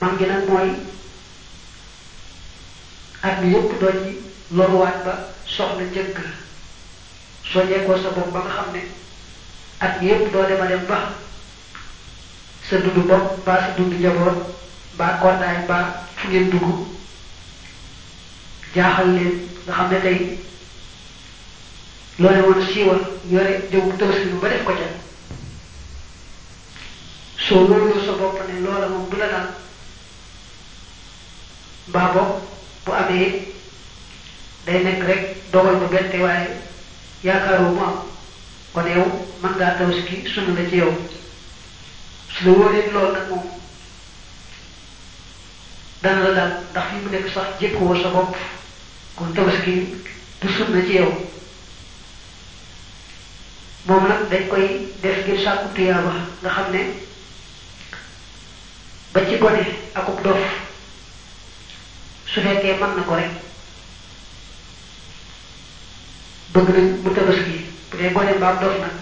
man gi nag mooy at mi yépp doo ci loruwaat ba soxla njëgg soññeekoo sa bopp ba nga xam ne at mi yépp doo dema dem ba sa dund bopp mbaa sa dund njaboot mbaa kondaay mbaa fu ngeen dugg jaaxal leen nga xam ne tey loole woon siiwal yore jëw tabaski ba def ko ca soo loolu sa bopp ne loola moom du la dal mbaa bopp bu amee day nekk rek dogal ba bette waaye yaakaaroo mu am kon yow mën ngaa tabaski sunna la ci yow su la wóoree loolu nag moom dana la dal ndax fi mu nekk sax jékkuwoo sa bopp kon tabaski du sunna ci yow moom nag dañ koy def ngir sàkku tuyaaba nga xam ne ba ci gone akub dof su fekkee mën na ko rek bëgg nañ mu tabaski bu dee gone mbaam dof nag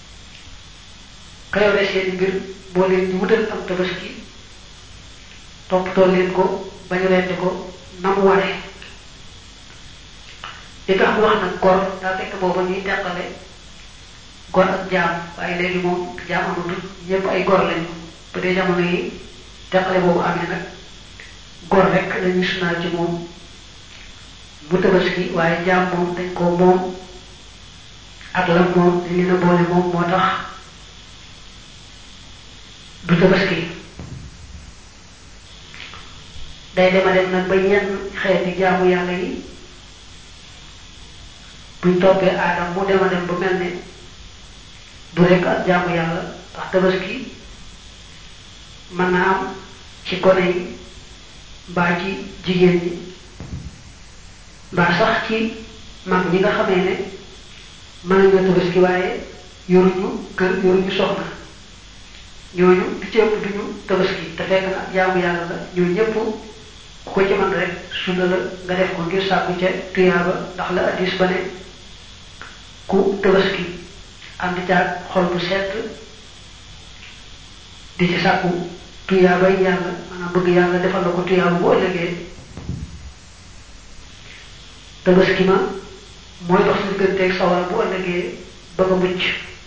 ka yore seeni mbir boo leen di wutal am tabaski toppatoo leen ko bañu rendi ko na mu ware li tax mu wax nag gor daa fekk booba ñuy teqale gor ak jaam waaye léegi moom jaam amatul ñëpp ay gor lañu bu dee jamono yi teqale boobu amee nag gor rek lañuy sunaal ci moom bu tabaski waaye jaam moom dañ ko moom ak la moom dañ leen a boole moom moo tax du tabaski day dema dem nag ba yenn xeeti jaamu yàlla yi buñ toppee aadam mu dema dem ba mel ne du rekk ak jaamu yàlla ndax tabaski mën naa am ci gone yi mbaa ci jigéen ñi mbaa sax ci mag ñi nga xamee ne mën nañoo tabaski waaye yoruñu kër yoruñu soxna ñooñu di ci ëpp duñu tabaski te fekk na jaamu yàlla la ñoo ñëpp ku ko ci mën rek sunna la nga def ko ngir sàkku ca tuyaaba ndax la addis ba ne ku tabaski ànd caag xol bu sedd di ci sàkku tuyaabay yàlla maanaam bëgg yàlla defal la ko tuyaaba bu ëllëgee tabaski ma mooy dox sa digganteeg sawara bu ëllëgee ba nga mucc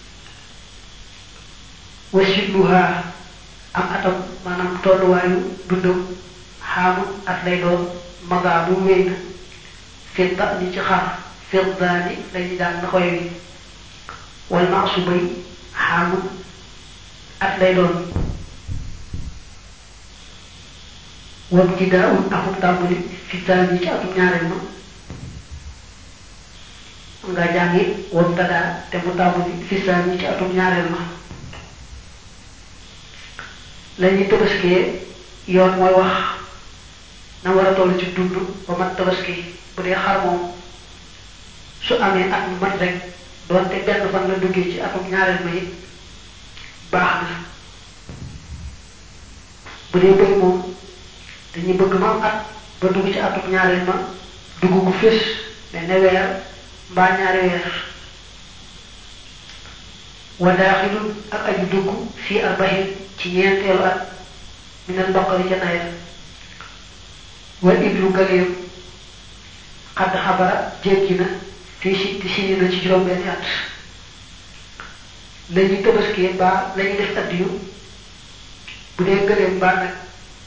wasitluha am atam maanaam tolluwaayu dundam xaamu at lay doon magaa bu wéy na fidda ni ci xar fiddaani lañu daan na xoy wi wal maasu bay xaamu at lay doon wam ci daa un akub tàmbali fiddaani ci atum ñaareel ma nga jàngi wam tadaa te mu tàmbali fiddaani ci atum ñaareel ma lañuy tabaskee yoon mooy wax na war a toll ci dund ba mat tabaski bu dee xar moom su amee at mu mat rek doonte benn fan la duggee ci atum ñaareel ma it baax na bu dee bëy moom dañuy bëgg ma am at ba dugg ci atum ñaareel ma dugg gu fés mais ne weer mbaa ñaari weer wa daaxilun ak aju dugg fii arbaxin ci ñeenteelu at minal baqari ca nawet wal iblu galeem xadd xabara jéggi na fii si ti sini na ci juróom-benni at la ñuy tabaskee mbaa la ñuy def addiyu bu dee gëleem mbaa nag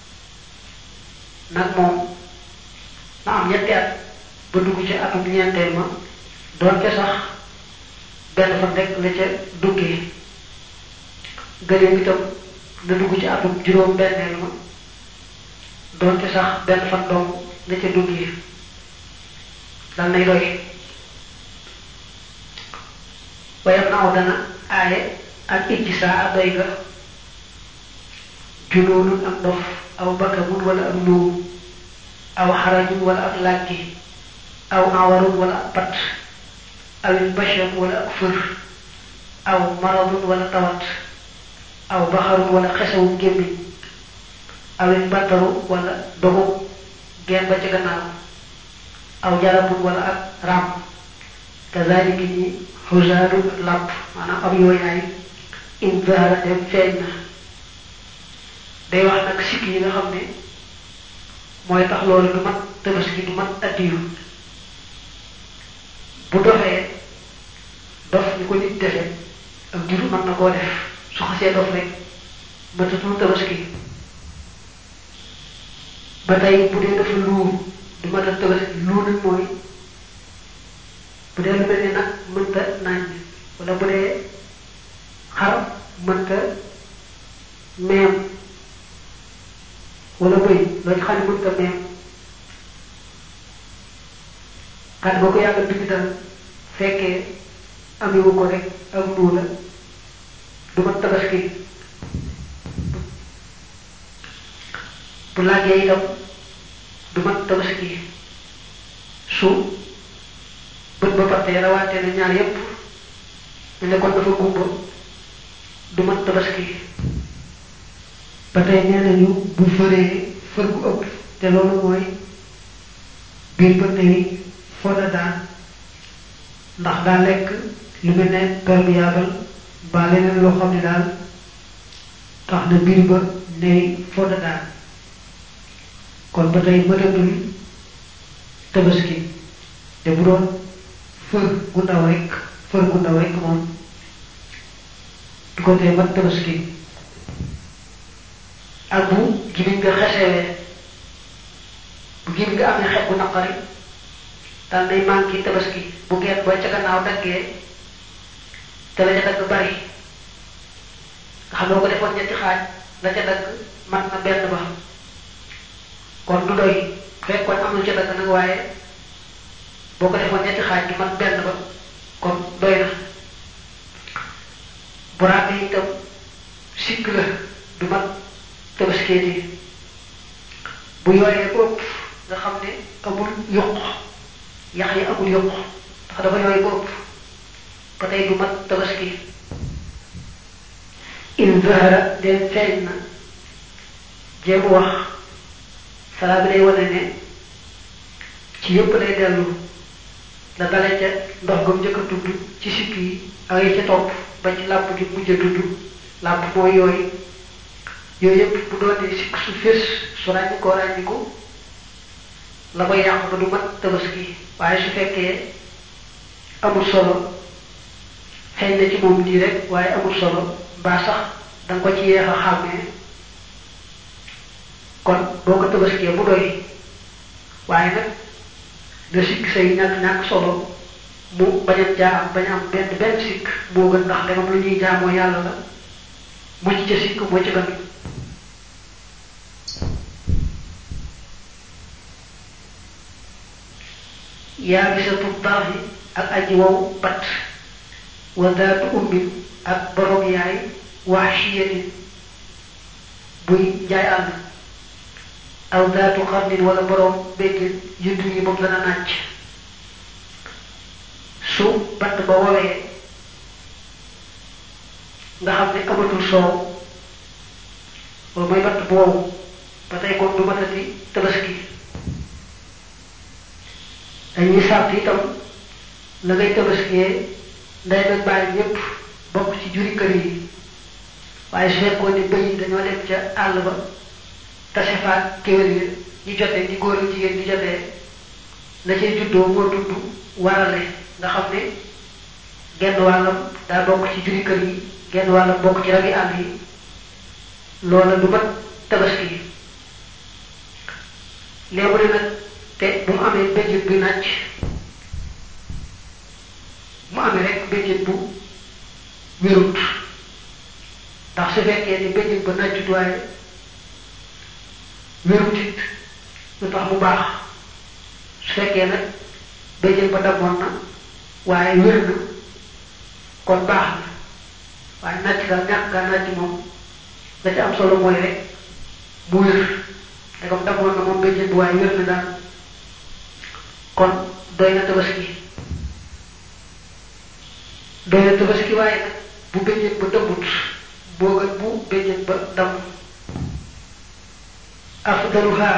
nag moom na am ñetti at ba dugg ci atum ñeenteel ma doonte sax benn fan rek la ca duggee gëleem itam na dugg ci atum juróom benneel ma doonte sax benn fan dong la ca duggee dal nay doy wayam na aw dana aaye ak ijji saa a doy ga junoonun ak ndof aw bakamun wala ak luum aw xarajun wala ak làggi aw awarun wala ak pat awil basham wala ak fër aw maradun wala tawat aw baxarun wala xesewum gémmiñ awil bantaru wala dogu geen ba ca gannaaw aw jarabun wala ak ram kazalika ñi xusaadu ak làpp maanaam ab yooyaay in zahara dem feeñ na day wax nag sikk yi nga xam ne mooy tax loolu du mat tabaski du mat addiyu bu dofee dof ñu ko nit defe ak jur mën na koo def su xasee dof rek matatul tabaski ba tey bu dee dafa luur du matal tabaski luur nag mooy bu dee lu mel ni nag mënta nañ wala bu dee xar mënta meem wala bëy loo ci xam ne mënta meem xat boo ko yàgg bind daal fekkee amewu ko rek ak nduu la du mat tabaski bu laajee itam du mat tabaski su bët ba pattee rawaate na ñaar yépp ñu ne kon dafa gumba du mat tabaski ba tey nee nañu bu fëree fër gu ëpp te loolu mooy biir ba tey fooda daan ndax daa lekk lu mel ne perméable ba leneen loo xam ne daal tax na biir ba ney fooda daan kon ba tey mëtatul tabaski te bu doon fër gu ndaw rek fër gu ndaw rek moom du ko tee mat tabaski ak bu gimiñ nga xesewee bu gimiñ nga amee xet bu naqari daal day manqué tabaski bu geen ba ca gannaaw daggee te la ca dagg bari nga xam ne ko defoon ñetti xaaj la ca dagg mat na benn ba kon du doy fekkoon am lu ca dagg nag waaye boo ko defoon ñetti xaaj du mat benn ba kon doy na bu ràggee itam sikk la du mat tabaskee yi bu yooyee ko ëpp nga xam ne amul yokk yax yi amul yokk ndax dafa yooy ko ëpp ba tey du mat tabaski in zahara den feeñ na jéemu wax salaa bi day wane ne ci yépp lay dellu la dale ca ndox gam njëkk a tudd ci sikk yi ak yi ca topp ba ci làpp gi mujj a tudd làpp mooy yooyu yooyu yépp bu doonee sikk su fés su ràññi koo ràññiku la koy yàq ba du mat tabaski waaye su fekkee amul solo xëy na ci moom nii rek waaye amul solo mbaa sax danga ko ci yeex a xàmmee kon boo ko tabaskee mu doy waaye nag nga sikk say ñàkk-ñàkk solo mu bañ a jaa am bañ a am benn benn sikk moo gën ndax dangam lu ñuy jaamoo yàlla la mucc ca sikk moo ci gën yaa gisatu baaxi ak aji wow bat wa daatu ummin ak borom yaay wax chiyatin buy jaay àll aw daatu xarnin wala borom béjjën yudd yi moom dana nàcc su batt ba wowee nga xam ne amatul soow loolu mooy batt bu wow ba tey kon du matati tabaski dañuy sàrt itam la ngay tabaskiyee nday nag bàyyi ñépp bokk ci juri kër yi waaye su fekkoon ne bëy yi dañoo dem ca àll ba tase faat kéwél yi ñu jotee ñi góor ak jigéen ñi jotee la cay juddoo moo tudd warale nga xam ne genn wàllam daa bokk ci juri kër yi genn wàllam bokk ci rabi àll yi loola du mat tabaski léegi ne nag te bu mu amee béjjën bu nàcc mu amee rek béjjën bu wérut ndax su fekkee ni béjjën ba nàccut waaye wérut it lu tax mu baax su fekkee nag béjjën ba damoon na waaye wér na kon baax na waaye nàcc daal ñàkk gaa nàcc moom la ci am solo mooy rek mu wér te comme damoon na moom béjjën bu waaye wér na daal kon doy na tabaski doy na tabaski waaye nag bu béjjën ba dëmbut boo gën bu béjjën ba damm afdaluha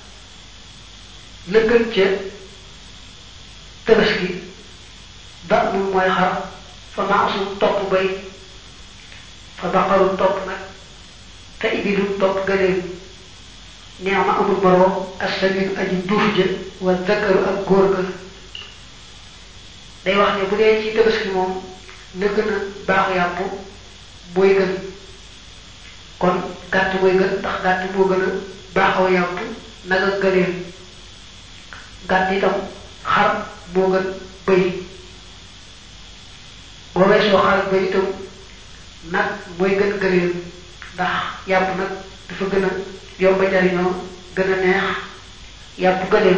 la gën ca tabaski ba mun mooy xar fa maasum topp bay fa baqarul topp nag te ibilu topp gëleem neex ma amul moroom assamin aji duuf jë wa zakaru ak góor ga day wax ne bu dee ci tabaski moom na gën a baaxu yàpp mooy gën kon gàtt mooy gën ndax gàtt moo gën a baaxaw yàpp nag ak gëleem gàtt itam xar moo gën bëy boo weesoo xar ak bëy itam nag mooy gën gëleem ndax yàpp nag dafa gën a yomba jariñoo gën a neex yàpp gëleem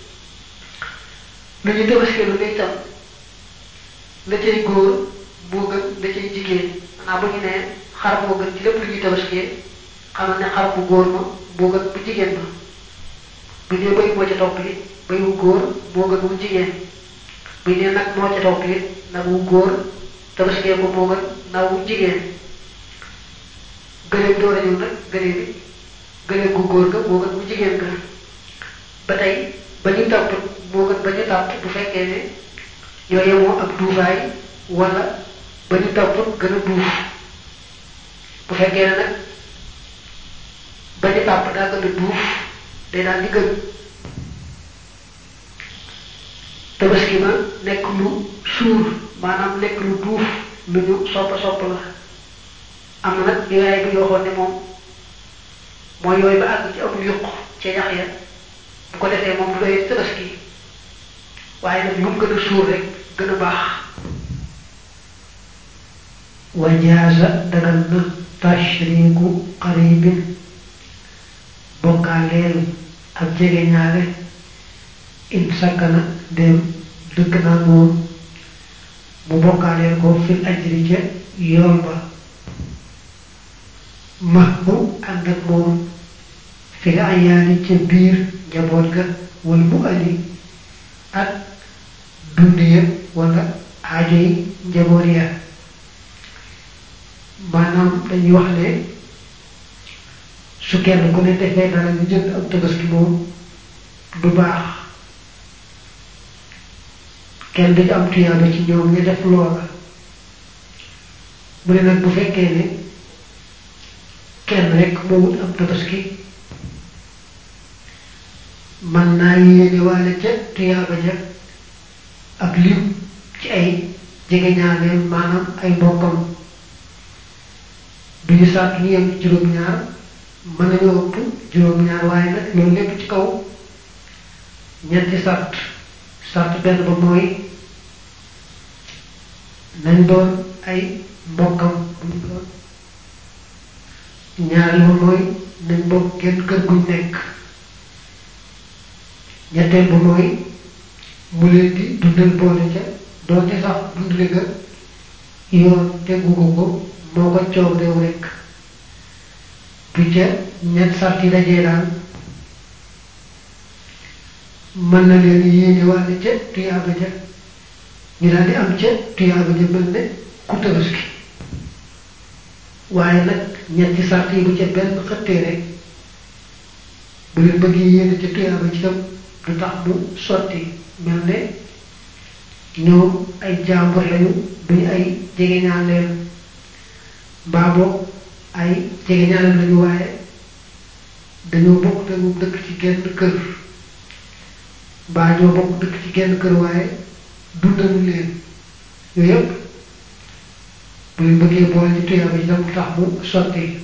lu ñu tabaski lu ne itam la cay góor moo gën la cay jigéen maanaam bu ñu nee xar moo gën ci lépp lu ñuy tabaskee xamal ne xar bu góor ma moo gën bu jigéen ma bu dee bëy moo ca topp it bëy wu góor moo gën wu jigéen bu dee nag moo ca topp it nag wu góor tabaskee ko moo gën nag wu jigéen gëléem door a ñëw nag gëléem bi gëléem gu góor ga moo gën bu jigéen ga ba tey ba ñu tàpp moo gën ba ñu tàpp bu fekkee ne ñoo yemoo ak duufaay wala ba ñu tàpp gën a duuf bu fekkee ne nag ba ñu tàpp daa gën a duuf day daal di gën tabaski ba nekk lu suur maanaam nekk lu duuf lu ñu soppa sopp la am na nag yooyaay bi yoo xoon ne moom mooy yooyu ba àgg ci amul yuq ca yax ya bu ko defee moom du doy tabaski waaye nag lu mu gën a suur rek gën a baax wajaasa dagal na tashriku qaribin bokkaaleel ak jege ñaale in sakkana dem dëkk naa moom mu bokkaaleel ko fil ajri ca yool ba max mu ànd ak moom fil ayaani ca biir njaboot ga wala mu ali ak dund ya wala aajo yi njaboot ya maanaam dañuy wax ne su kenn ku ne defee dara ñu jënd ak tabaski moom du baax kenn dañu am tuyaaba ci ñoom ñu def loola mu ne nag bu fekkee ne kenn rek moo wut am tabaski man naa yéene waale ca tuyaaba ja ak lim ci ay jegeñaaleem maanaam ay mbokkam du ñu sàtt ñu yem juróom-ñaar mën nañoo ëpp juróom-ñaar waaye nag loolu lépp ci kaw ñetti sàtt sàtt benn ba mooy nañ doon ay mbokkam bu ñu doon ñaareel ba mooy nañ bokk genn kër guñ nekk ñetteel ba mooy mu leen di dundal boole ca doonte sax dundale ga yoon tegu ko ko moo ko coow dew rekk bu ca ñett sart yi dajee daal mën na leen yéene wàlle ca tuyaaba ja ñu daal di am ca tuyaaba ja mel ne ku tabaski waaye nag ñetti sart yi bu ca benn xëttee rek bu leen bëggee yéene ca tuyaaba ci tam du tax mu sotti mel ne ñoom ay jàmbur lañu duñu ay jegeñaaleem mbaa boog ay jegeñaaleem lañu waaye dañoo bokk te moom dëkk ci genn kër mbaa ñoo bokk dëkk ci genn kër waaye dundalu leen yooyu yëpp bu leen bëggee boole ci tuyaaba ci tam tax mu sotti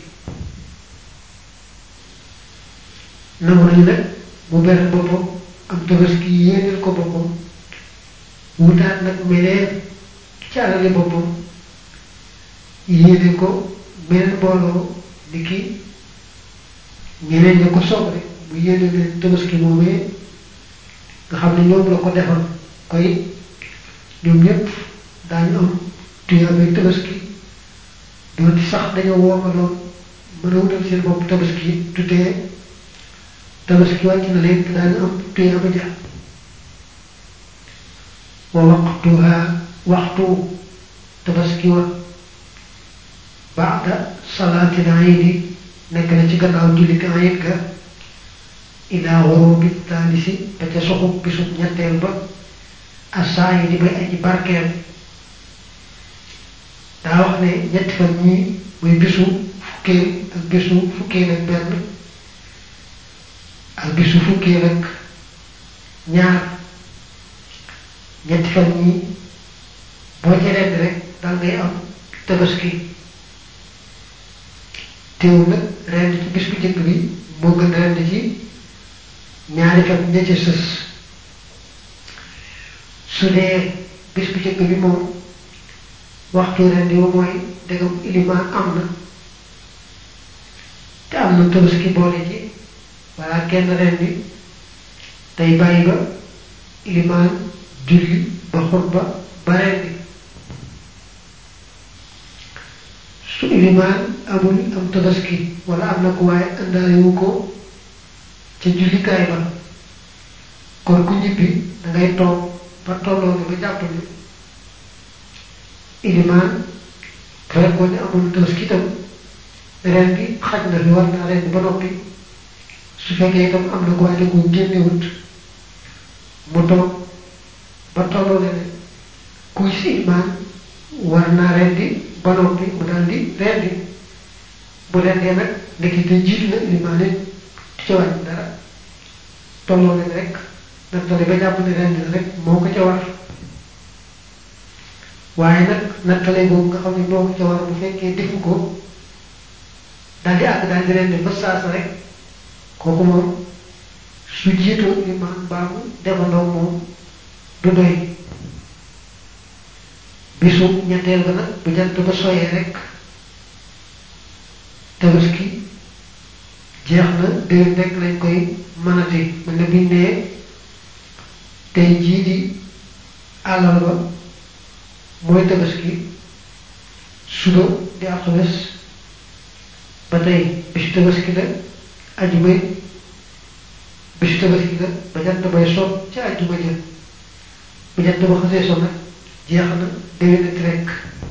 nangu nañu nag mu ber boppam am tabaski yéeneel ko boppam wutaat nag meneen ci alali boppam yéene ko meneen mbooloo ni ki ñeneen ña ko soog rek mu yéene leen tabaski moomee nga xam ne ñoom la ko defal koy ñoom ñëpp daañu am tuyaabee tabaski doon ci sax dañoo woomaloon mën a wutal seen bopp tabaski tuddee tabaski wàcc na leen te daañu am tuyaaba ja wa waqtuha waxtu tabaski wa baada salaatil iidi nekk na ci gannaaw jullit iid ga ilaa xurubi taalisi ba ca soxub bisub ñetteel ba asaa yi di bay aji barkeel daa wax ne ñetti fan ñii muy bisu fukkeel ak bisu fukkeel ak benn ak bisu fukkeel ak ñaar ñetti fan ñii boo ci rend rek dal ngay am tabaski teewul nag rend ci bis bu njëkk bi moo gën rend ci ñaari fan ña ca sës su dee bis bu njëkk bi moom waxtu rendi wa mooy ndegam ilimaan am na te am na tabaski boole ci walla kenn rendi tey bàyyi ba ilimaan julli ba xutba ba rendi su ilimaan amul am tabaski walla am na ko waaye àndaalewu ko ca jullikaay ba kon ku ñibbi dangay toog ba tolloo ne ba jàpp ne ilimaan fekkoon ne amul tabaski itam ren bi xaj na fi war naa ren ba noppi su fekkee itam am na ko waaye da ko génnewut mu toog ba tolloo ne ne kuy si ilimaan war naa rendi ba noppi mu daal di rendi bu rendee nag ndekete jiitu na ilimaan it di ca wàññi dara tolloo ne rek nattale ba jàpp ne rendi na rek moo ko ca war waaye nag nattale boobu nga xam ne moo ko ca war bu fekkee defu ko daal di àgg daal di rendi ba saasa rek kooku moom su jiitoo ilimaan baamu defandoo moom du doy bisu ñetteel ba nag bu jant ba soyee rek tabaski jeex na déwén rek lañ koy mënati mën na biñ nee tey jii di àllarba mooy tabaski suba di alxames ba tey bisu tabaski la ajuma bisu tabaski la ba jant bay so ca ajuma ja bu jant ba xasee so nag jeex na déwénati rekk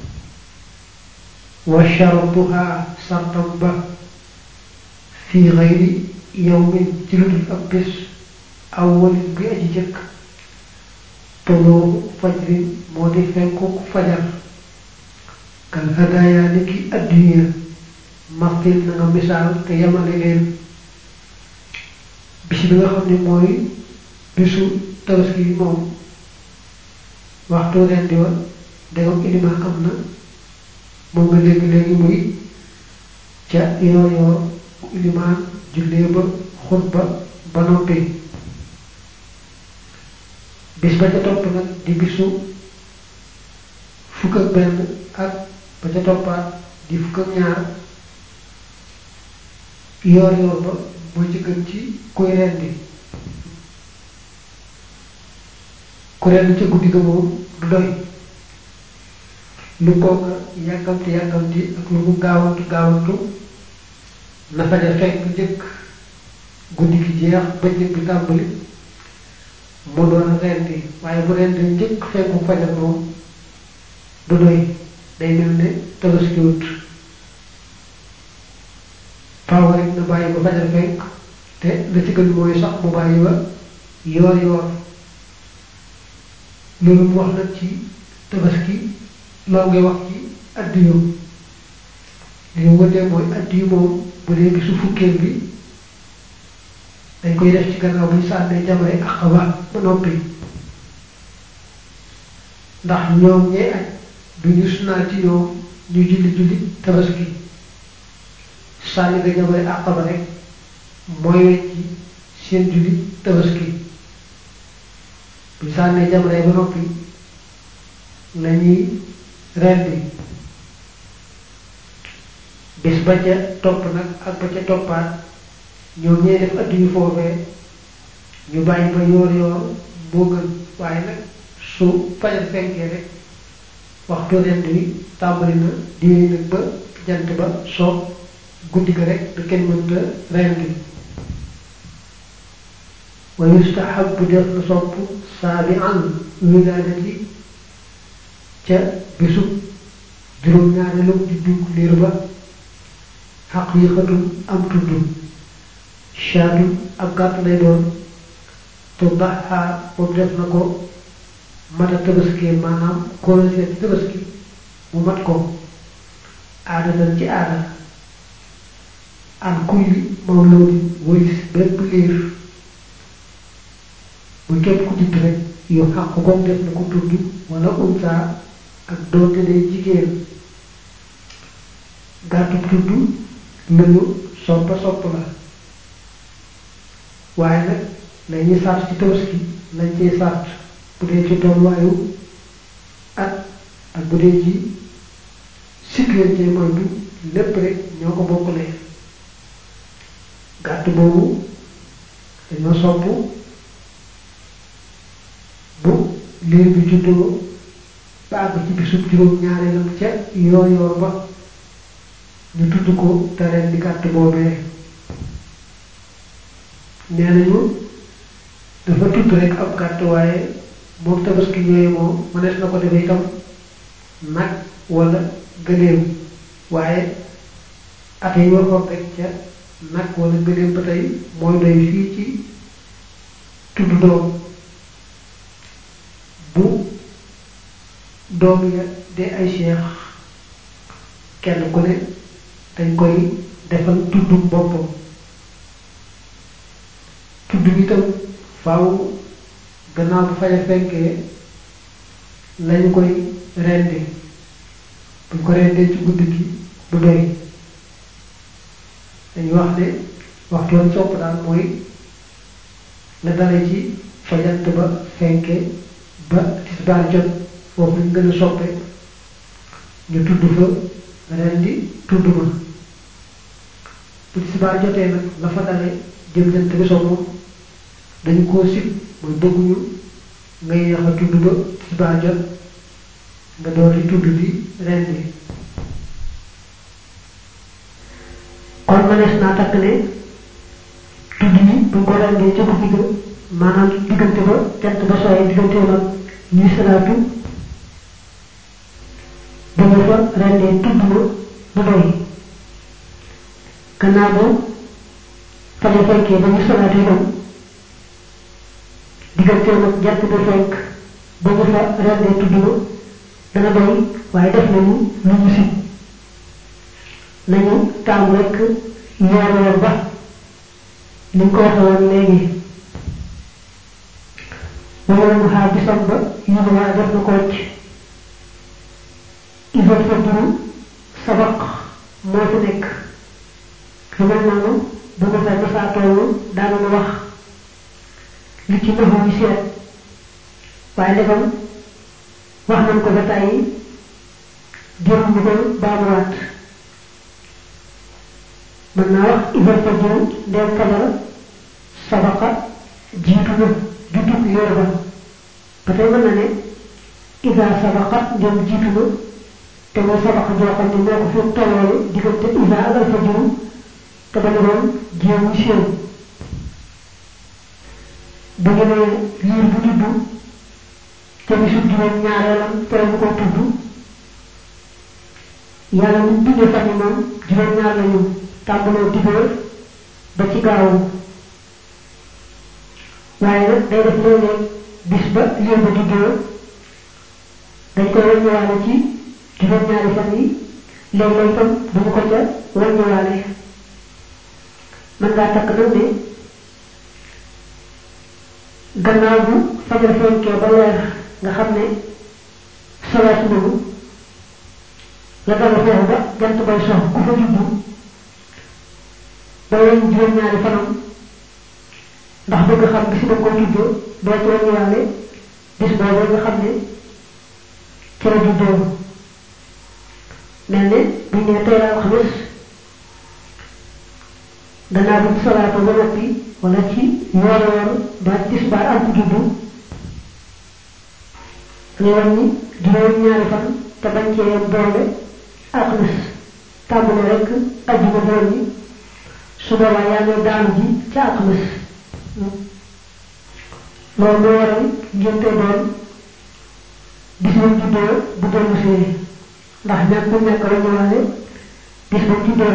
wa shartuha sartam ba fi xayri yawmin ci lu dul ab bés awwalin bi aji jëkk toloobu fajrin moo di fenkuk fajar kal hadaaya ni ki addiya mastil na nga misaal te yamale leen bis bi nga xam ne mooy bisu tabaski bi moom waxtu rendi wa ndegam ilimaan am na moom nga dégg léegi muy ca yoor yoor ilimaan jullee ba xutba ba noppi bis ba ca topp nag di bisu fukk ak benn ak ba ca toppaat di fukk ak ñaar yoor yoor ba moo ci gën ci kuy rendi ku rendi ca guddi ga moom du doy lu kooka yàkkamti yàkkamti ak lu mu gaawantu gaawantu na faja fekk njëkk guddi gi jeex bëccëg bi tàmbali mu doon rendi waaye bu rendi njëkk fekku fajar moom du doy day mel ne tabaskiwut faaw rek na bàyyi ba fajar fekk te la ci gën mooy sax mu bàyyi ba yoor yoor loolu mu wax nag ci tabaski loo ngay wax ci addiyu li ñu wëndee mooy addiyu moom bu dee bisu fukkeel bi dañ koy def ci gannaaw bu ñu sànnee jamare aqaba ba noppi ndax ñoom ñee aj du ñu sunnaal ci ñoom ñu julli julli tabaski sànni nga jamare aqaba rek mooy wecci seen julli tabaski bu ñu sànnee jamare ba noppi lañuy rendi bis ba ca topp nag ak ba ca toppaat ñoom ñee def addu yu foofee ñu bàyyi ba yoor yoor moo gën waaye nag su fajar fenkee rek waxtu rend wi tàmbali na diwee nag ba jant ba soob guddi ga rek da kenn mënta rendi wa yustahabu def na sopp saabi an wilaadati ca bisu juróom-ñaareelu juddu liir ba xaqiiqatum am tudd shaatu ab gàtt lay doon te daxaa boobu def na ko mata tabaski maanaam kóolóosee ci tabaski mu mat ko aada tan ci aada an kulli mawloodin wolis bépp liir bu képp ku judd rek yu xàq goom def na ko tudd wala unsa ak doonte day jigéen gàttu tudd lu ñu soppa sopp la waaye nag lañuy sart ci tabaski lañ cey sart bu dee ci tolluwaayu at ak bu dee ci sécurité moytu lépp rek ñoo ko bokkulee gàtt boobu dañoo sopp bu liir bi juddoo ba àgg ci bisub juróom ñaareelam ca yoo yoo ba ñu tudd ko te ren di gàtt boobee nee nañu dafa tudd rek ab gàtt waaye moom tabaski ñooye moom mënees na ko defee itam nag wala gëléem waaye at yi waxoon rek ca nag wala gëléem ba tey mooy doy fii ci tudd doom bu doom ya de ay cheikh kenn ku ne dañ koy defal tuddum boppam tudd bi itam faaw gannaaw bu faja fenkee lañu koy rendi buñ ko rendee ci guddi gi du doy dañuy wax ne waxtu woon sopp daal mooy la dale ci fajant ba fenke ba tisbaar jot foofu lañ gën a soppe ñu tudd fa rendi tudd ma bu tisbaar jotee nag la fa dale jëm jant bi soo moom dañu koo sib mooy bëgguñu nga yeex a tudd ba tisbaar jot nga door di tudd di rendi kon mënees naa takk ne tudd yi buñ ko rendee ca guddi ga maanaam diggante ba jant ba sooyee diggante nag ñuy salaatu ba ñu fa rendee tudd ma du doy gannaaw ba faja fekkee ba ñu salaatu itam diggante nag jant ba fekk ba ñu fa rendee tudd ma dana doy waaye def nañu lu ñu si nañu taamu rekk yoor yoor ba ni ko waxe woon léegi wala mu xaar bisam ba yu waa def na ko wacc isal fa duru sabaq moo fi nekk lu mel noonu bu ma fa masaa toll daana ma wax li ci naxu yi seet waaye ndegam wax nañ ko ba tàyyi jërul ñu koy baamuwaat mën naa wax isal fa duru ndeel fajar sabaqa jiitu na juddug yor ba ba tey mën na ne isa sabaqa ndem jiitu na te mooy sabaqa joo xam ne moo ko fi tolloole diggante isa ak alfajiru te bañ a doon jéemu séew bu ñu nee liir bu juddu te bisub juróom ñaareelam tere ñu koy tudd yàlla ñu bindee fan yi moom juróom ñaar la ñu tàmbaloo diggee ba ci gaawu waaye nag day def léeg-léeg bis ba liir ba juddoo dañ koy wàññiwaale ci juróom-ñaari fan yi léeg-léeg itam duñu ko ca wàññiwaale mën ngaa takk nag ne gannaaw bu fajar fenkee ba leer nga xam ne solees nañu la dala foofu ba jant bay sox ku fa juddu ba weñ juróom-ñaari fanam ndax bëgg xam bis ba koy juddoo doo ci wàññiwaale bis boobu nga xam ne ci la juddoo mel ne buñ ne tey la alxames gannaaw buñ solaatoo ba noppi wala ci yoor yoor ba tisbaar am ku juddu nga wàññi juróom ñaari fan te bañ cee boole alxames tàmbale rek ajjuma doon yi su boobaa yaa ngi daanu ji ca alxames loolu moo waral ngénte doon bis ba juddoo bu dellu see ndax ñàkk bu ñàkk la ñëwaale bis ba juddoo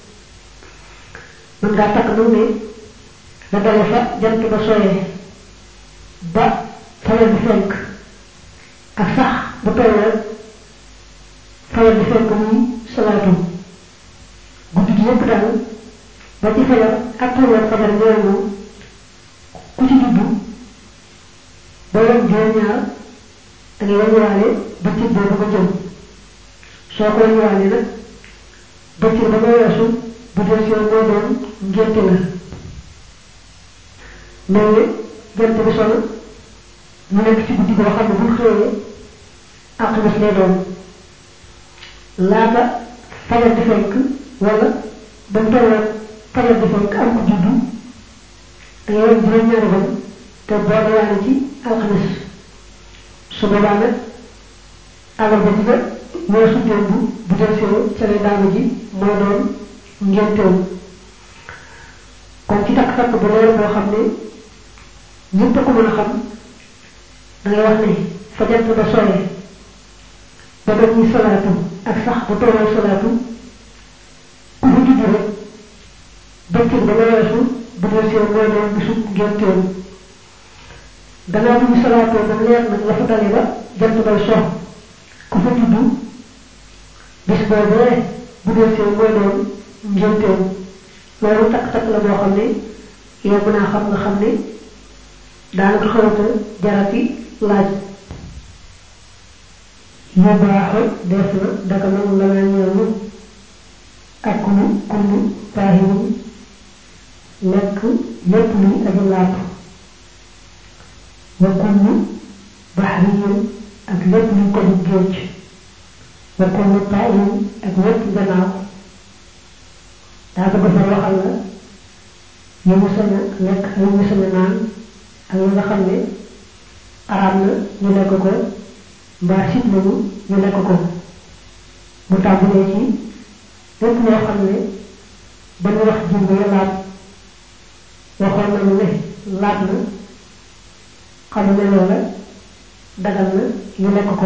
mën ngaa takk nag ne la dale fa jant ba sooyee ba fajar bi fenk ak sax bu tollee fajar bi fenk muy salaatu guddi gi yëpp daal ba ci fajar ak tolloog fajar ñooy moom ku ci juddu ba yem juróom-ñaar da ngay wàññiwaale bëccëg boobu nga jëm soo ko wàññiwaale nag bëccëg ba nga weesu bu dee si mooy doon ngénte la mel ne jant bi solo mu nekk ci guddi goo xam ne bu xëyee alxames lay doon laata fajar di fenk wala ba mu tolloog fajar di fenk am ko juddu da ngay wàññi juróom-ñaari fan te boole waale ci alxames su boobaa nag àllarba ji nga weesu démb bu del see ca lay daanu ji mooy doon ngénteem kon ci takk-takk bu leer boo xam ne ñëpp a ko mën a xam da ngay wax ne fa jant ba sooyee ba ba ñuy salaatu ak sax bu tolloo salaatu ku fa judd rek bëccëg ba nga weesu bu del see mooy doon bisu ngénteem gannaaw bu ñu salaatoo ba leer nag la fa dale ba jant bay sox ku fa juddu bis boobee bu dee see mooy doon ngénteem loolu takk-takk la boo xam ne yow mën naa xam nga xam ne daanaka xawata jarati laaj yu baaxu def na daga nangu la naa ñeelu ak kullu kullu taahirin lekk lépp luy aji laatu wa kullu baxriyin ak lépp luy ko di géej wa kullu taayin ak lépp gannaaw daa bëgg fa waxal la yi mu sañ a lekk ak yi mu sañ a naan ak yi nga xam ne araam na ñu lekk ko mbaa sit nañu ñu lekk ko mu tàmbalee ci lépp loo xam ne ba ñu wax jënd ya laab waxoon nañu ne laab na xam ne loola dagal na ñu lekk ko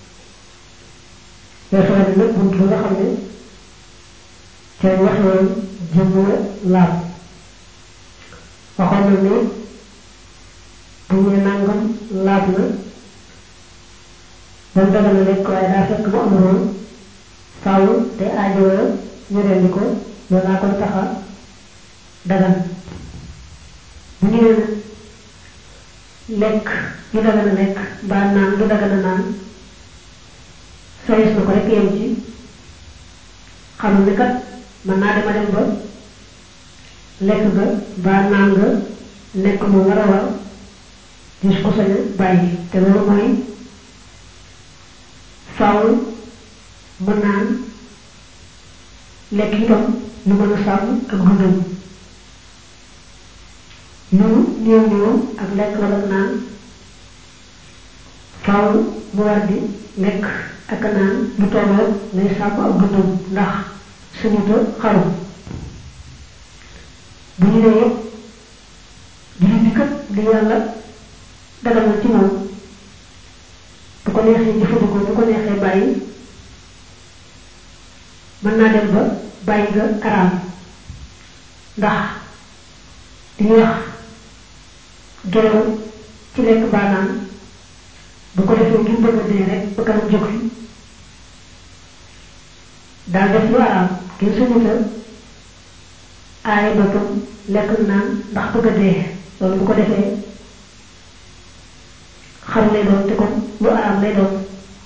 weesu na nag bunt ba nga xam ne ca waxee jëm la laab waxoon na ne bu ñu nangam laab na ba mu dagal na lekk waaye daa fekk mu amuloon faaw te aajowoo ñu rendi ko loolu laa koy taxa dagal bu ñu nee lekk lu dagan a lekk mbaa naan lu dagan a naan soyes na ko rek yem ci xam ne kat mën naa dema dem ba lekk nga mbaa naan nga nekk mu war a war gis ko sañ a bàyyi te loolu mooy faaw mën naan lekk itam lu mën a sàmm ak dundam lu néew néew ak lekk wala naan faaw mu war di lekk ak naan lu tolloo lay sàmm ak dundam ndax suñuta xaru bu ñu nee jullit bi kat li yàlla dagal na ci moom bu ko neexee jëfandikoo bu ko neexee bàyyi mën naa dem ba bàyyi nga araam ndax li ñuy wax gelaw ci lekk baanaan bu ko defee ngir bëgg a dee rek ba kanam jóg fi daal def lu araam kenn suñuta aaye boppam lekk naan ndax bëgg a dee loolu bu ko defee xaru lay doon te kon lu araam lay doon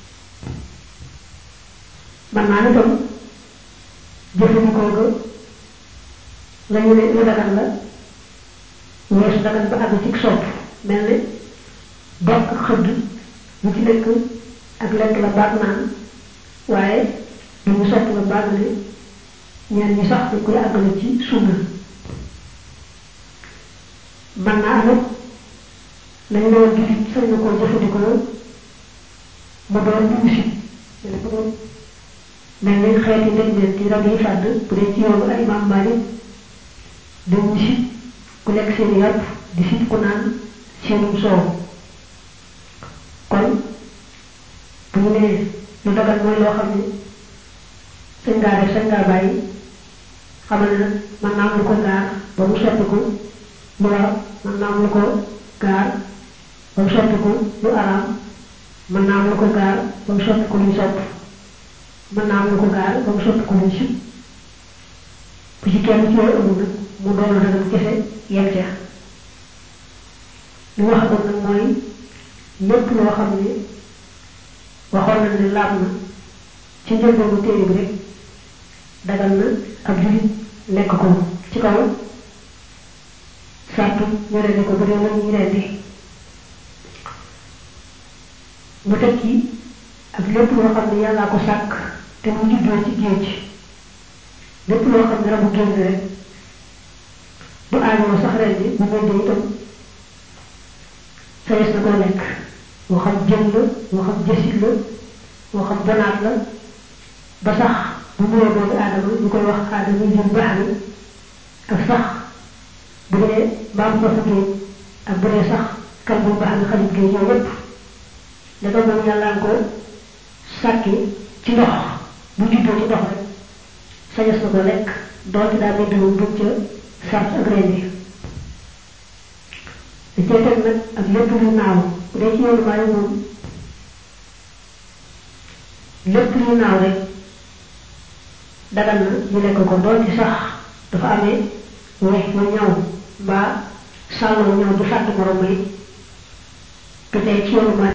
man naa ne tam jëfandikoo ga la ñu ne lu dagan la weesu dagan ba àgg ci sopp mel ne bokk ak xëdd lu ci nekk ak lekk la baag naan waaye lu ñu sopp la baag ne ñeen ñi sax dañ koy àggale ci sunna man naa amit lañ ne woon jullit sañ na koo jëfandikoo mu doon lu ñu si mel bu doon mel ni xeeti ndegmeen ci rab yi fàdd bu dee ci yoonu ay imam Malik dañu si ku lekk seen yàpp di sit ku naan seenum soow kon bu ñu nee lu dagal mooy loo xam ne sañ ngaa def sañ ngaa bàyyi xamal ne nag mën naa am lu ko gaar ba mu soppiku lu war mën naa am lu ko gaar ba mu soppiku lu araam mën naa am lu ko gaar ba mu soppiku luñ sopp mën naa am lu ko gaar ba mu soppi ko luñ sib bu ci kenn ci yooyu amul nag mu doon dagan kese yem ca li wax kon nag mooy lépp loo xam ne waxoon nañ ne laab na ci njëlbeenu téere bi rek dagan na ab julit lekk ko ci kaw sartu ñu rendi ko bu dee lañ ñuy rendi mu teg ci ak lépp loo xam ne yàllaa ko sàkk te mu juddoo ci géej lépp loo xam ne rabu génn rek du aajoo sax rendi bu meddee itam sañes na koo lekk moo xam jën la moo xam jësit la moo xam bonaat la ba sax bu muyee doomu aadama ñu koy wax aadama jën baax ni ak sax bu dee mbaam ko fa géej ak bu dee sax kal bu baax ni xalit géej yooyu yépp daga moom yàllaan ko sàkki ci ndox bu juddoo ci ndox rek sañes na ko lekk doonte daa mel moom buñ ca sart ak rendi da cee teg nag ak lépp lu naaw bu dee ci yoonu maay moom lépp lu naaw rek dagal na ñu lekk ko doon ci sax dafa amee wex ma ñaw mbaa sàlloo ñaw du fàtt morom yi te tey ci yoonu maay